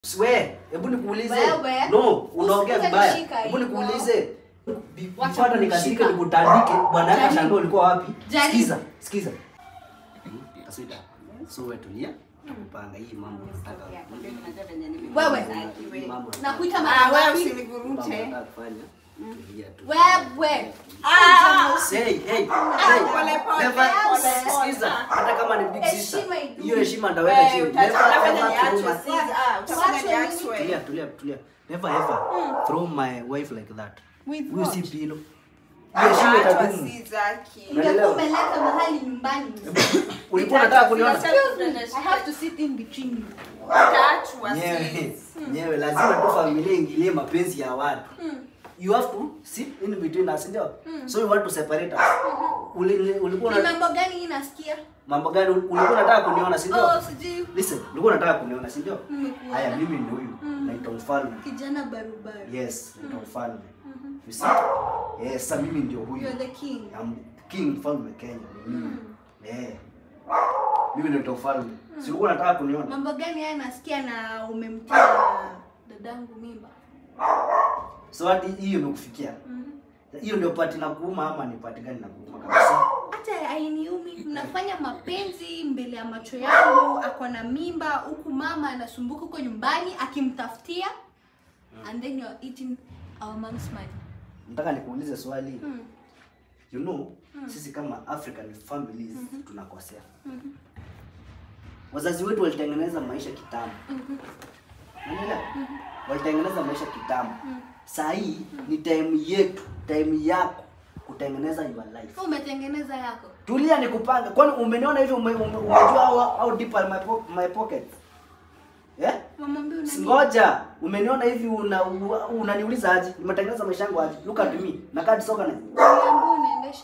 We, hebu nikuulize. Wewe, No, unaongea usikuze vibaya. nishika Hebu hivyo. nikuulize. Wacha Bifata nikasirike kunishika. nikutandike. Bwana yako Jaribu. shamba ulikuwa wapi? Jaribu. Sikiza, sikiza. Taswita. So wewe tulia. Kupanga hii mambo nataka. Wewe, Hii mambo nakuita Ah, mara wewe ngapi? usinivurute. nataka kufanya. Tulia tu. Wewe. Ah, Say, hey, hey. pole, pole, Never- pole. Sikiza. Hata kama ni big sister. Heshima idumu. Hiyo heshima ndaweka wewe, chini. uta- Never utafanya ever throw niachwe, my- si- ah, utafanya Wachwe niachwe. Tulia, tulia, tulia. Never ever throw my wife like that. With Huyu what? si pilo. Hiyo heshima Ataachwa, itadumu. si zaki. Unaelewa? Ungekuwa umeleta mahali nyumbani. Ulikuwa unataka kuniona? I have to sit in between you. Utaachwa, Nyewe, sis. nyewe lazima tu familia ingilie mapenzi ya watu. You have to sit in between us, ndio? So you want to separate us. Uli- Ulikuwa Ni una mambo gani hii nasikia? mambo gani ulikuwa unataka kuniona, si ndio? Oh, sijui. Listen, ulikuwa unataka kuniona, si ndio? Nimekuona. Haya, mimi ndio huyu. Naitwa Mfalme. Kijana barubaru. Yes, naitwa Mfalme. You see? Yes, sasa mimi ndio huyu. You're the king. I'm king mfalme Kenya ni mimi. Eh. Mimi ndio mfalme. Si ulikuwa unataka kuniona? Mambo gani haya nasikia na umemtia dadangu mimba? So hadi hiyo imekufikia. Hiyo ndio pati na kuuma ama ni pati gani na kuuma kabisa? Hata hainiumi, mnafanya mapenzi mbele ya macho yangu, ako na mimba huku mama anasumbuka huko nyumbani akimtafutia and then you're eating our mom's money. Nataka nikuulize swali. Hmm. You know, sisi kama African families tunakosea. Wazazi wetu walitengeneza maisha kitambo. Unaelewa? Walitengeneza maisha kitambo. Saa hii ni time yetu, time yako kutengeneza your life. So umetengeneza yako. Tulia nikupanga. Kwani umeniona hivi ume, ume, umejua how, how deep are my, po my pocket? Eh? Mamwambie una nini? Ngoja, umeniona hivi una una- unaniuliza aje? Nimetengeneza maisha yangu aje? Look at me. Na kadi soka na. Uniambie unaendesha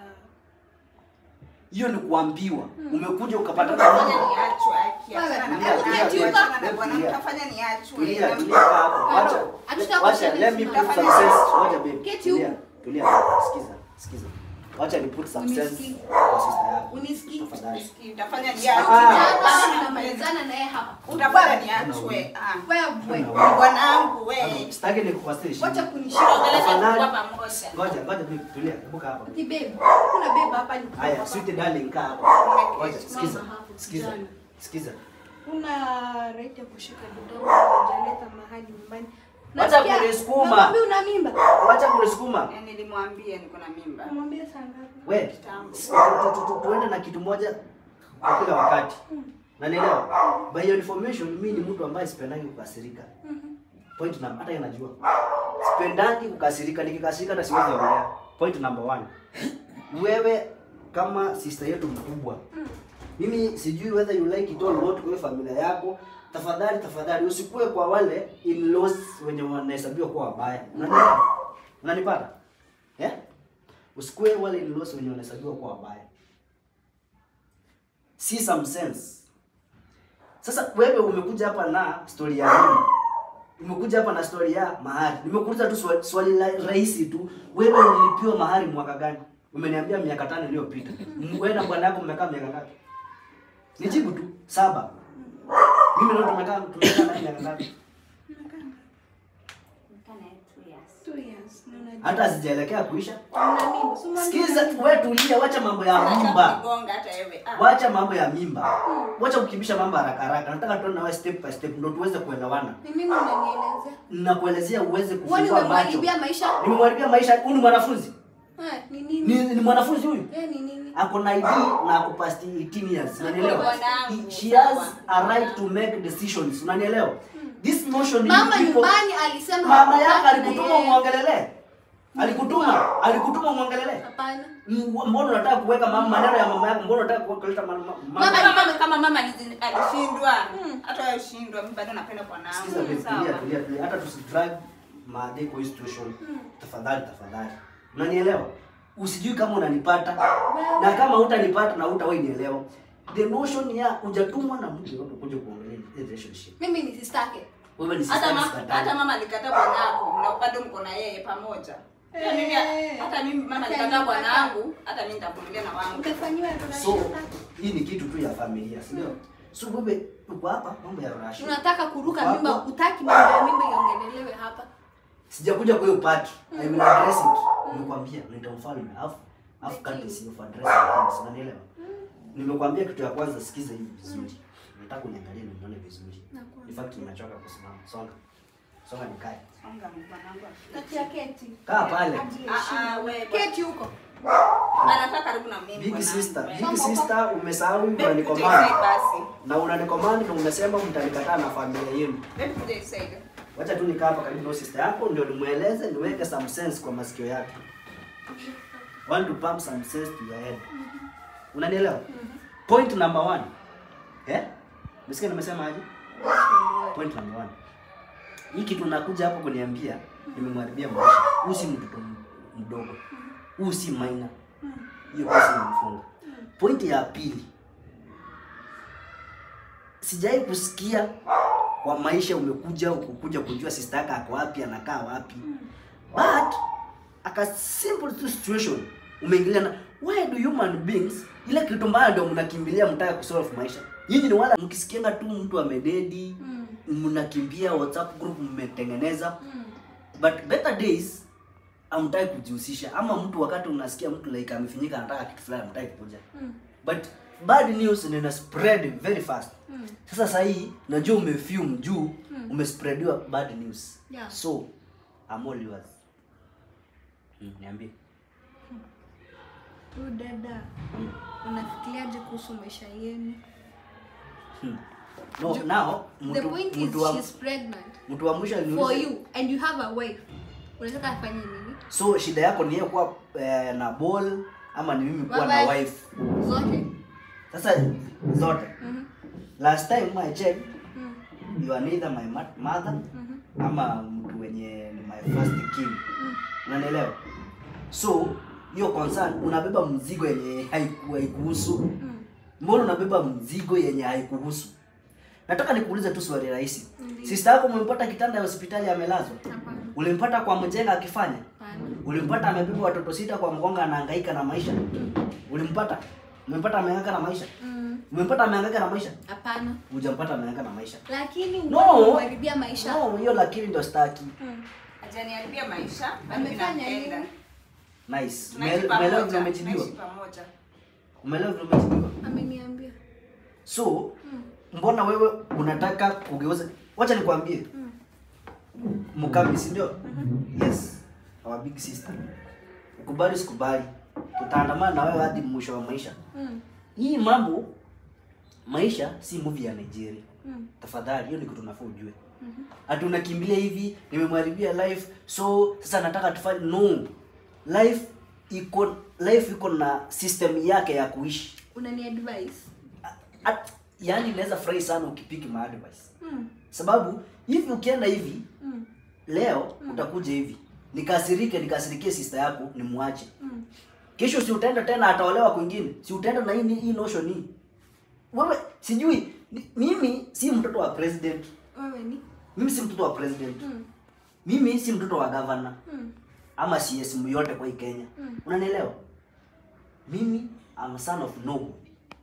Hiyo ni kuambiwa. Umekuja ukapata Utafanya kama niachwe, aki. Achana na Tulia, bwana, tulia, achana tulia, na bwana, tulia. utafanya niachwe. Tulia, Na- tulia hapo. Wacha. Hatutaka Wacha, kushare let me this put now. some sense. Wacha babe. Keti Tulia. huku. Tulia. Sikiza. Sikiza. Wacha ni put some sense Unisikii. kwa sister yako. Unisikii? Tafadhali. Nisikii, utafanya Ah. niachwe. Kijana tunamalizana naye hapa. Utafanya niachwe. Ah. Wewe. Ni bwanangu, we. Sitaki nikukasirishe. Wacha kunishika. Tafadhali. Kwa pamoja. Ngoja, ngoja babe. Tulia. Buka hapa. Ati babe, kuna babe hapa ni Haya, sweet darling kaa hapo. Ngoja, sikiza. Mama hapo, Sikiza. kijana. Sikiza. Una right ya kushika dadangu hajaleta mahali nyumbani. Wacha Nasikia, kunisukuma. Mamwambie una mimba. Wacha kunisukuma. Eh, Nilimwambia niko na mimba. Namwambia saa ngapi? We, Kitambo. tu- tu- tu- tuende na kitu moja kwa kila wakati. Nanielewa? By your information, mimi ni mtu ambaye sipendangi kukasirika. Point number hata yeye anajua. Sipendangi kukasirika, nikikasirika hata siwezi ongea. Point number one. Wewe kama sister yetu mkubwa. Mimi sijui whether you like it or not kwa hiyo familia yako. Tafadhali tafadhali usikue kwa wale in-laws wenye wanahesabiwa kuwa wabaya. Unanielewa? Unanipata? Eh? Usikue wale in-laws wenye wanahesabiwa kuwa wabaya. See some sense. Sasa wewe umekuja hapa na story ya nini? Umekuja hapa na story ya mahari. Nimekuuliza tu swali, swali la, rahisi tu. Wewe ulilipiwa mahari mwaka gani? Umeniambia miaka tano iliyopita. M- Wewe na bwana yako mmekaa miaka ngapi? Nijibu tu. Saba. Mimi ndio tumekaa tumekaa na miaka ngapi? Two years. Na unajua. Hata sijaelekea kuisha. Una mimba. So mwambie Sikiza una wewe tulia, wacha mambo ya mimba. Nigonga hata wewe. Ah. Wacha mambo ya mimba. Wacha kukimbisha mambo haraka haraka. Nataka tuende nawe step by step ndio tuweze kuelewana. Ni mimi unanielezea. Nakuelezea uweze Wewe kufungua macho. umemharibia maisha. Nimemharibia maisha. Huyu ni mwanafunzi. Eh, ni nini? Ni, ni mwanafunzi huyu. Eh, ni nini? Ako na ID na ako past 18 years. Unanielewa? Bwanangu, He- She has sawa. a right to make decisions. Unanielewa? This notion Mama you people- nyumbani alisema Mama yako hakutaka na alikutuma yeye. umwongelele. Alikutuma, alikutuma umwongelele. Hapana. M- Mbona unataka kuweka mama maneno ya mama yako? Mbona unataka kuleta mama Mama Kama mama kama mama alizi- alishindwa. Hata wewe ushindwa, mimi bado napenda bwanangu. Sikiza babe, tulia Sawa. tulia tulia, hata tusidrag maadhi kwa hii situation. Tafadhali tafadhali, unanielewa? Usijui kama unanipata na kama hutanipata na hutawahi nielewa. The notion ya hujatumwa na mtu yote kuja kuongelea hii relationship. Mimi ni sistake. Wewe ni Hata sister mama, sister hata dada. mama alikataa bwanako na bado mko na yeye pamoja. Pia mimi Eh. hata mimi mama Hata alikataa nikataa. bwanangu, hata mimi nitavumilia na wangu. Utafanyiwa So hii ni kitu tu ya familia, si ndio? So wewe uko hapa mambo ya rush. unataka kuruka Hapo. mimba utaki mambo ya mimba iongelelewe hapa Sijakuja kwa hiyo part. I will address it. Nimekwambia nita mfalme. Alafu alafu kati si of address things. Unanielewa? Nimekwambia kitu ya kwanza sikiza hivi vizuri. Nataka uniangalie na unione vizuri. Nakuona. In fact nimechoka kusimama. Songa. Songa nikae. Songa mwanangu. kati ya keti Kaa pale. Ah, ah, wewe. keti huko Anakaa karibu na mimi. Big mwanangu. sister, Wewe. big sister umesahau Babe, kuja unanicommand. inside basi. Na unanicommand na unasema mtanikataa na familia yenu. Babe, kuja inside. Wacha tu nikaa hapa karibu na sister yako ndio nimueleze niweke some sense kwa masikio yake. Want to pump some sense to your head. Unanielewa? Point number one. Eh? Msikia nimesema aje? Point number one. Hii kitu nakuja hapo kuniambia nimemharibia maisha. Huyu si mtoto m- mdogo. Huyu si minor. Hiyo basi nimfunga. Point ya pili. Sijai kusikia kwa maisha umekuja ukukuja kujua sister yako ako wapi anakaa wapi. But aka simple tu situation umeingilia na why do human beings ile kitu mbaya ndio mnakimbilia mtaka kusolve maisha. Nyinyi ni wala mkisikianga tu mtu amededi Mm. mnakimbia WhatsApp group mmetengeneza Mm. but better days amtaki kujihusisha ama mtu wakati unasikia mtu like amefinyika anataka kitu fulani amtaki kuja Mm. but bad news ina spread very fast Mm. sasa saa hii najua umefume juu umespreadiwa bad news Yeah. so I'm all yours mm, niambie Huyu dada mm. unafikiriaje kuhusu maisha yenu Hmm. no now the mtu point is mtu wa she's pregnant mtu wa mwisho for aliniuliza you and you have a wife unataka afanye nini so shida yako ni yeye kuwa eh, na ball ama ni mimi kuwa na Bye-bye. wife zote sasa zote Mhm. last time I checked Mm. you are neither my ma- mother Mhm. ama mtu wenye ni my first king Mm. unanielewa so hiyo concern unabeba mzigo yenye haiku- haikuhusu Mm. mbona unabeba mzigo yenye haikuhusu nataka nikuulize tu swali rahisi Ndiyo. sister yako umempata kitanda ya hospitali amelazwa Hapana. ulimpata kwa mjenga akifanya Hapana. ulimpata amebeba watoto sita kwa mgonga anahangaika na maisha ulimpata umempata amehangaika na maisha Mm. umempata amehangaika na maisha hapana hujampata amehangaika na maisha lakini No. unaharibia maisha no hiyo lakini ndo staki Mm. Hajaniharibia maisha. bado Amefanya ninampenda. nini? nice Tunaishi Ume- umeelewa vile pamoja. umejibiwa Tunaishi pamoja. umeelewa vile umejibiwa ameniambia so Mm. mbona wewe unataka kugeuza wacha nikwambie Mm. mkambi si ndio yes our big sister ukubali sikubali tutaandamana na wewe hadi mwisho wa maisha Mm. hii mambo maisha si movie ya nigeria Mm. tafadhali hiyo ni kitu nafaa ujue Mhm. ati unakimbilia hivi nimemharibia life so sasa nataka tufanye no life iko life iko na system yake ya kuishi unani advice At, yani inaweza furahi sana ukipiki maadvice Mm. sababu hivi ukienda hivi Mm. leo utakuja hivi nikasirike nikasirikie sister yako nimwache Mm. kesho si utaenda tena ataolewa kwingine si utaenda na hii hii notion hii wewe sijui ni- mimi si mtoto wa president wewe ni mimi si mtoto wa president Mm. mimi si mtoto wa governor Mm. ama CS yote kwa hii Kenya Mm. unanielewa mimi I'm a son of nobody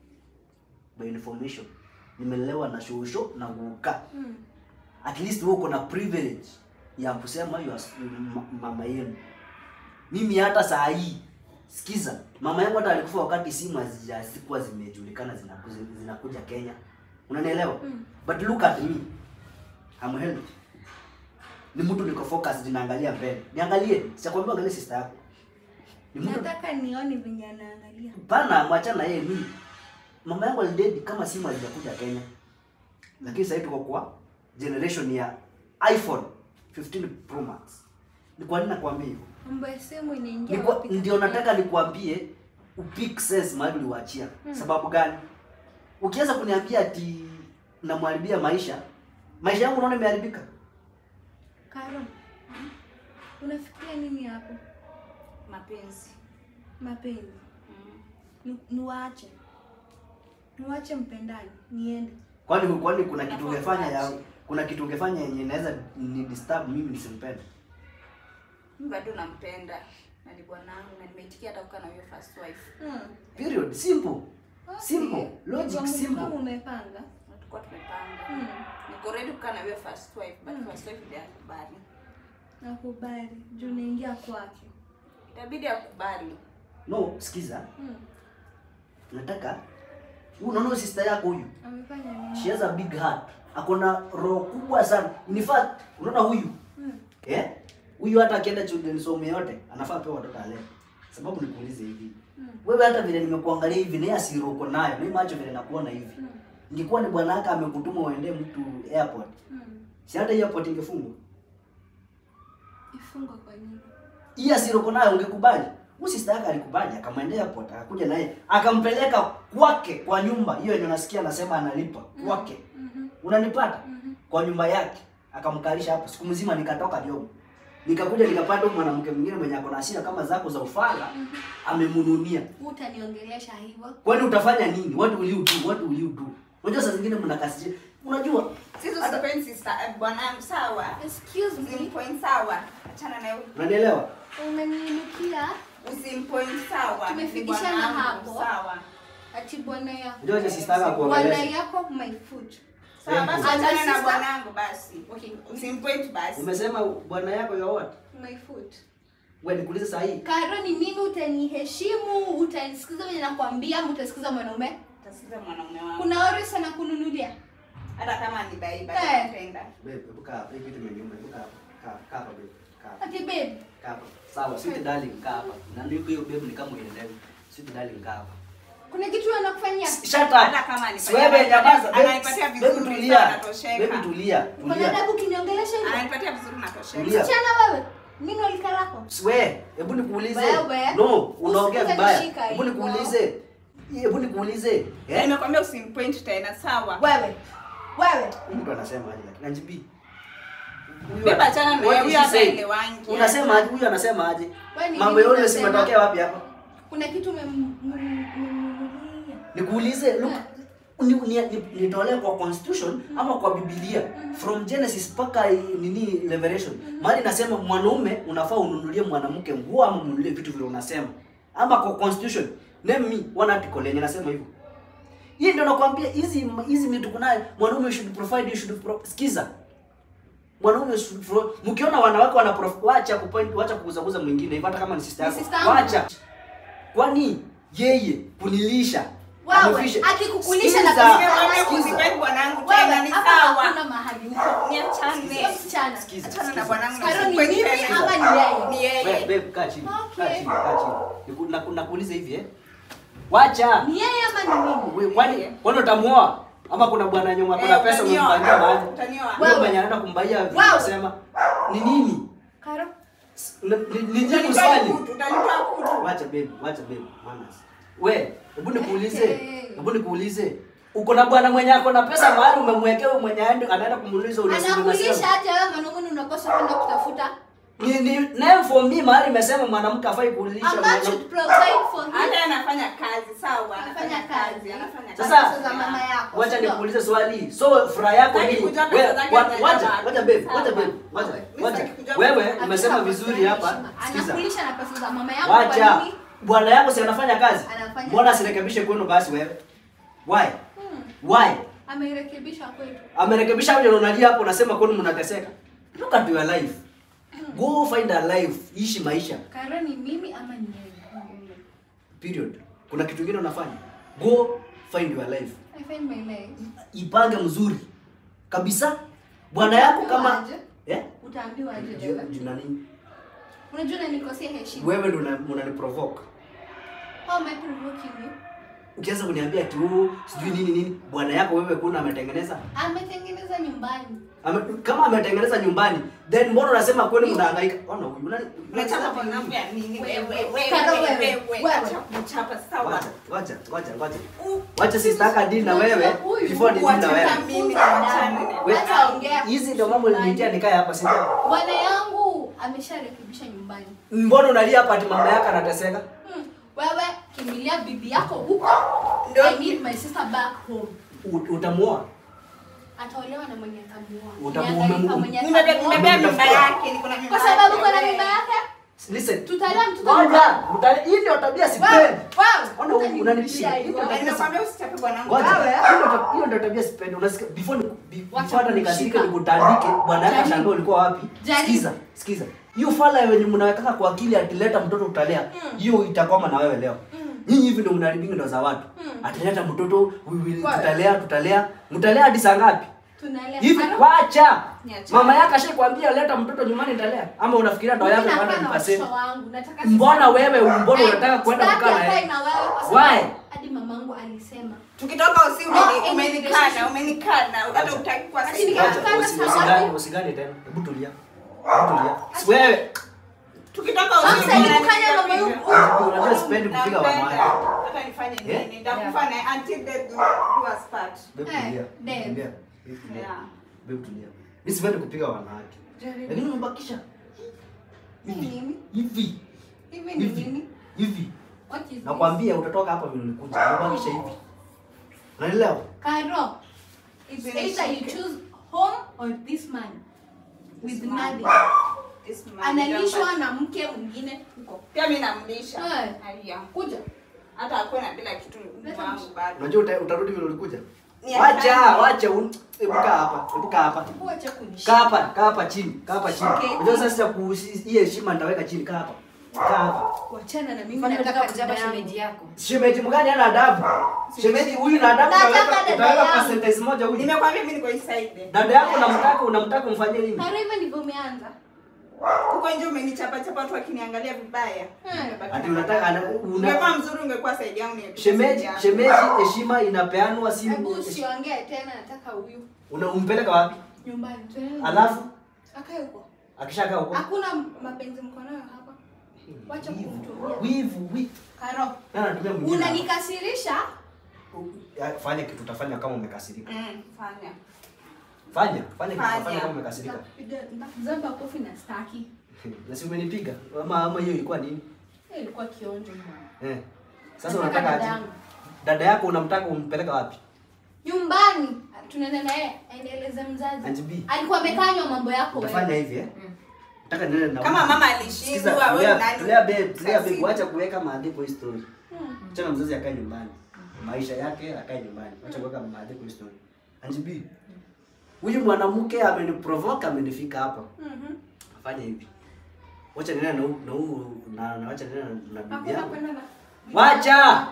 by information nimelelewa na shosho na guka Mm. at least wewe uko na privilege ya kusema you are ma- mama yenu mimi hata saa hii sikiza mama yangu hata alikufa wakati simu hazikuwa zimejulikana zinakuja, zinakuja Kenya unanielewa Mm. but look at me I'm healthy ni mtu niko focused ninaangalia mbele niangalie sikwambia angalie sister yako ni mtu nataka nione venye anaangalia pana mwachana na yeye mimi mama yangu alidedi kama simu hazijakuja Kenya lakini sasa tuko kwa generation ya iPhone 15 Pro Max ni kwa nini nakwambia hivyo mambo ya simu inaingia Ni kwa- wapi ndio katika- nataka nikuambie upick sense mahali uliwaachia sababu gani ukianza kuniambia ati namharibia maisha maisha yangu unaona imeharibika Karo, unafikiria nini hapo? Mapenzi. Mapenzi Mm. Ni- niwaache, niwaache mpendani, niende. kwani kwani kuna kitu Nafaa ungefanya ya uache. kuna kitu ungefanya yenye inaweza ni disturb mimi nisimpende Mimi bado nampenda na ni bwanangu na nimeitikia hata kukaa na huyo first wife. Hmm. period simple Okay. Simple. Logic Hivyo simple. kama umepanga tulikuwa tumepanga. Mm. Niko ready kukaa na wewe first wife, but Mm. first wife ndiye akubali. Nakubali. Juu naingia kwake. Itabidi akubali. No, sikiza. Mm. Nataka huyu unaona huyu sister yako huyu. Amefanya nini? She has a big heart. Akona roho kubwa sana. In fact, unaona huyu? Mm. Eh? Huyu hata akienda children's home yote anafaa pewa watoto ale. Sababu nikuulize hivi. Mm. Wewe hata vile nimekuangalia hivi na asiro uko nayo, mimi macho vile nakuona hivi. Mm. Ingekuwa ni bwana yake amekutuma uende mtu airport. Mm. Si hata hiyo airport ingefungwa. Ifungwa kwa nini? Hii asiro uko nayo ungekubali. Huyu sister yake alikubali akamwendea airport akakuja naye akampeleka kwake kwa nyumba hiyo yenye unasikia anasema analipa kwake. Mhm. Unanipata? Mhm. Kwa nyumba yake akamkalisha hapo. Siku mzima nikatoka job. Nikakuja nikapata huyu mwanamke mwingine mwenye ako na hasira kama zako za ufala amemnunia. Utaniongelesha hivyo? Kwani utafanya nini? What will you do? What will you do? Unajua saa zingine mnakasiria. Unajua Sisi usipoint sister eh, bwanangu sawa. Excuse me. Usimpoint sawa. Achana na huyo. unanielewa? Umeniinukia Usimpoint sawa. Ni Tumefikishana bwanangu, hapo. Sawa. ati bwana yako. Unajua aje sister yako Bwana akuongelesha. yako my foot. Sawa basi And my achana na sister- bwanangu basi. Okay. Usimpoint basi. Umesema bwana yako ya what? My foot. Wewe nikuulize saa hii. Karo ni mimi utaniheshimu, utanisikiza venye nakwambia, ama utasikiza mwanaume? Utasikiza mwanaume wangu. Kuna ori sana kununulia. Hata kama ni baiba Eh. nitaenda. Babe, hebu kaa hapa. Hii kitu imenyuma. Hebu kaa hapa. Kaa kaa hapa babe. Kaa hapa. Ati babe, Kaa hapa. Sawa, sweet darling, kaa hapa. Na ndio hiyo babe ni kama uelewi. Sweet darling, kaa hapa. kuna kitu anakufanyia? Shut up. Hata kama anifanyia- Wewe nyamaza. Babe, ananipatia babe, vizuri, tulia. sawa, natosheka. Babe, tulia. Kuna Tulia. adabu kiniongelesha hivyo? Ananipatia vizuri natosheka. Tulia. Msichana wewe, nini walika lako? Swe, hebu nikuulize. Wewe, No, unaongea usikuze vibaya. nishika Hebu hivyo. nikuulize. Hebu nikuulize. Eh? Nimekwambia usimpoint tena sawa. Wewe, wewe. Huyu mtu anasema aje lakini Anjibi. Huyu Beba ana- achana na What yeye, is huyu he hata saying? elewangi. Unasema aje? Huyu anasema aje? Wewe ni Mambo nini yote unasema? simetokea wapi hapa? Kuna kitu umemnunulia. Nikuulize, look, ni, ni, ni, nitolee kwa constitution ama kwa Biblia from Genesis mpaka eh, nini Revelation. Mahali nasema mwanaume unafaa ununulie mwanamke nguo ama ununulie vitu vile unasema. Ama kwa constitution. Name me one article yenye nasema hivyo. Hii ndio nakwambia hizi hizi vitu kunayo mwanaume should provide you should pro, sikiza. Mwanaume should pro, mkiona wanawake wana prof, wacha kupoint wacha kuguzaguza mwingine hivyo hata kama ni sister Ni yako. sister yangu. Wacha. Kwani yeye kunilisha Wewe, amefisha- akikukulisha na Sikiza. pesa Nimekwambia Sikiza. usipoint bwanangu Wewe, tena ni hapa sawa. hakuna mahali huko. Niachane. Sio msichana. Sikiza, Achana na sikiza. bwanangu na Karo ni usimpoint mimi tena. ama ni yeye? Ni Wewe, yeye. babe, kaa chini. Kaa Okay. chini, kaa chini. Niku- naku- Nakuuliza hivi eh. Wacha. Ni yeye ama ni mimi? Wewe, Kwani kwani utamuoa? Ama kuna bwana nyuma kuna Eh, pesa utanioa. umempangia mahali? Utanioa. Wewe Wewe. mwenye anaenda kumbaia vitu Wewe. unasema ni nini? Karo, Ni- ni- Ni jibu Utanitoa swali. kutu, utanitoa kutu. Wacha babe, wacha babe. Manners. We, hebu nikuulize. Hey. Hebu nikuulize. Uko na bwana mwenye ako na pesa mahali umemwekea wewe mwenye aende anaenda kumuuliza ule siku anakulisha unasema. aje wewe mwanaume unapaswa kwenda kutafuta? Ni ni name for me mahali imesema mwanamke afai kuulisha A man mwanamke. should provide for him. Hata anafanya kazi sawa, Anafanya anafanya kazi. kazi, anafanya kazi. Sasa, Pesa za mama yako. Wacha sio? nikuulize swali. So furaha yako Sitaki ni kujua wewe pesa zake wa- zinaenda wacha wapi. wacha babe, Sawa. wacha babe, wacha Mimi wacha. sitaki kujua Wewe pesa umesema Hakuna vizuri pesa hapa. heshima. Sikiza. Anakulisha na pesa za mama yako kwa Wacha. nini? Bwana yako si anafanya kazi? Anafanya Mbona kazi. asirekebishe kwenu basi wewe? Why? Hmm. Why? Amerekebisha kwetu. Amerekebisha wewe unalia hapo unasema kwenu mnateseka. Look at your life. Go find a life. Ishi maisha. Karo ni mimi ama ni yeye? Period. Kuna kitu kingine unafanya? Go find your life. I find my life. Ipange mzuri. Kabisa. Bwana yako kama Utaambiwa aje? eh? Utaambiwa aje Juu- wewe? juu na nini? Unajua unanikosea heshima. Wewe ndo una- unaniprovoke. How am I provoking you? Ukianza kuniambia ati oh, sijui nini nini, bwana yako wewe kuna ametengeneza? Ametengeneza nyumbani. Ame, kama ametengeneza nyumbani, then mbona unasema kwenu mnahangaika? Ona huyu unani Unachapa bwanangu ya nini? Wewe, Wewe, wewe, Karo, wewe, wewe, wewe. wewe. Acha kuchapa, sawa. Wacha, wacha, wacha, wacha. U- Wacha sister yako deal na wewe Huyu, before ni deal na wacha wewe. mimi na wachane na- We- Hata ongea Hizi ndio mambo nilitia nikae hapa sio? Bwana yangu amesharekebisha nyumbani. Mbona unalia hapa ati mama yako anateseka? Hmm. Wewe kimbilia bibi yako huko. Ndio. I need my sister back home. U- Utamuoa? Ataolewa na mwenye atamuoa. Utamuoa Niangalie Mungu. kama mwenye Nimebe- atamuoa. nimebeba mimba yake, niko na mimba Kwa sababu yake, kuna wewe. mimba yake. Listen. Tutalea mtoto Ngoja, mtale- hii ndio tabia sipendi. Ona Utanirudishia unanipia. hiyo. Hiyo tabia Nimekwambia usichape bwanangu. Ngoja, Wewe. hiyo ndo- hiyo ndio tabia sipendi. Unasikia before ni- be- Wacha before hata nikasirike kunishika. nikutandike, bwana yako Jaribu. ashangaa ulikuwa wapi? Jaribu. Sikiza, sikiza. Hiyo fala wenye mnawekaka kwa akili atileta mtoto utalea. Hiyo itakwama na wewe leo. Nyinyi hivi ndio mnaribingi ndo za watu. Atileta mtoto, we will Kwa- tutalea, tutalea. Mtalea hadi saa ngapi? Tunalea. Hivi Karo, wacha. Niache. Mama yako ashakwambia leta mtoto nyumbani nitalea. Ama unafikiria ndo mimi yako nakaa bado na nipase. watoto wangu, nataka Mbona sasa- wewe mbona Eh, unataka kwenda sitaki kukaa na akae yeye? na wewe kwa sababu Why? hadi mamangu alisema Tukitoka usi No, umeni- any umenikana, relationship. umenikana. Hata utaki kwa Lakini sisi. kama- Wacha, Kama usi- saa usigane, ngapi? usigane tena. Hebu tulia. Hebu tulia. Si wewe Tukitoka Sasa usi hivi umeni- kufanya mambo yuko. unajua sipendi kupiga Nampenda. wanawake. Hata nifanye Eh? nini? Nitakufa naye until death do do us part. Babe Eh, tulia. Dave. Tulia. Babe tulia. Yeah. Babe tulia. Mimi sipendi kupiga wanawake. Lakini umebakisha Ni nini? hivi Hivi ni hivi nini? hivi. What is this? Nakwambia utatoka hapa vile ulikuja. Umebakisha hivi. Unaelewa? Karo, it's Zile either you shike. choose home or this man with This man. nothing. This man Analishwa ndio- na mke mwingine huko. Pia mimi namlisha. Eh. Haya. Kuja. Hata akuwe na bila kitu Leta wangu msh- bado. Unajua uta- utarudi vile ulikuja? Ni Wacha, afadhali. wacha. un- Hebu kaa hapa. Hebu kaa hapa. Kuacha kunishika. Kaa hapa, kaa hapa chini. Kaa hapa chini. Okay. Unajua sasa kuhusi hii heshima nitaweka chini. Kaa hapa. Kaa hapa. Wachana na mimi Mbona nataka unataka kujaba dada yangu. shemeji yako? Shemeji mgani hana adabu? Shemeji huyu na adabu Nataka utaweka dada utaweka yangu. kwa sentence moja huyu. Nimekwambia mimi niko hii side. Dada yako unamtaka unamtaka umfanyie nini? Karo, hivyo ndivyo umeanza. Huko nje umenichapa chapa watu wakiniangalia vibaya. Nimebaki Ati na unataka ana- dada. una Ungekuwa mzuri ungekuwa side yangu ningekuwa shemeji side yako. shemeji heshima inapeanwa si Hebu usiongee tena, nataka huyu una umpeleka wapi? nyumbani. Twende. Alafu akae huko. akishakaa huko. Hakuna mapenzi mko nayo hapa. Wacha Wivu. kumtumia. Wivu, wivu. Karo, Na anatumia mwingine. unanikasirisha. Ya, Fanya kitu utafanya kama umekasirika. Mm, fanya. Fanya, fanya kitu Fanya. utafanya kama umekasirika. Zamba kofi na staki. Na si umenipiga ama ama hiyo ilikuwa nini? Hiyo ilikuwa kionjo bwana. Eh. Sasa Nataka unataka dada aje? yangu. Dada yako unamtaka umpeleka wapi? Nyumbani tunaenda naye aendeleze mzazi. Auntie B. Alikuwa amekanywa mambo yako Utafanya wewe. hivi eh? Nataka niende na Kama mama Sikiza, alishindwa wewe tulea- nani? tulea babe, tulea babe, Sasi. wacha kuweka maandiko hii story. Hmm. Acha mzazi akae nyumbani. Maisha yake akae nyumbani. Wacha kuweka maandiko hii story. Auntie B. Huyu mwanamke ameniprovoke amenifika hapa. Mhm. Fanya hivi. Wacha niende na huu- na huu na na wacha niende na- na bibi Hakuna yangu. kwenda na Wacha!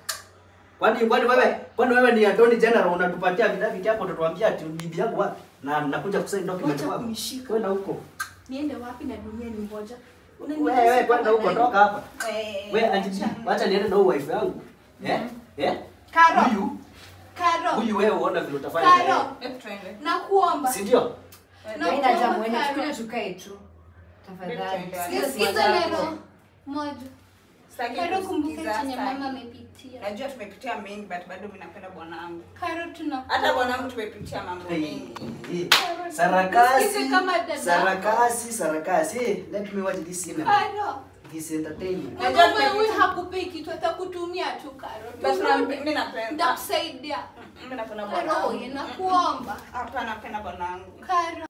Kwani kwani wewe kwani wewe ni Attorney General unatupatia vidaviti hapo utatuambia ati bibi yangu wapi? Na nakuja kusaini document Wacha wapi? kunishika. Kwenda huko. niende wapi na dunia ni moja. Wewe kwenda huko toka hapa. Eh, Wewe Auntie B, wacha niende na huu wife yangu. Eh? Eh? Karo. Huyu Karo. huyu wewe uona vile utafanya. na yeye. Karo. Hebu tuende. Nakuomba. Si ndio? Na Haina kuomba jambo, ende Karo. tukuje tukae tu. Tafadhali. Sikiza- Sikiza Sikiza sikiza neno moja. Sitaki Karo, kumbuka kusikiza, chenye sitaki. mama amepitia. Najua tumepitia mengi but bado mimi napenda bwanangu. Karo tuna Hata bwanangu tumepitia mambo Hey, mengi. hey. Sarakasi. Nisikize kama dada. Sarakasi, sarakasi. Hey, let me watch this cinema. Karo. This entertainment. Najua Mwanaume tumepitia- huyu hakupei kitu atakutumia tu Karo. But na- Turudi. mimi napenda. Nitakusaidia. Mimi napenda Karo, bwanangu. nakuomba. Hapana, napenda bwanangu. Karo.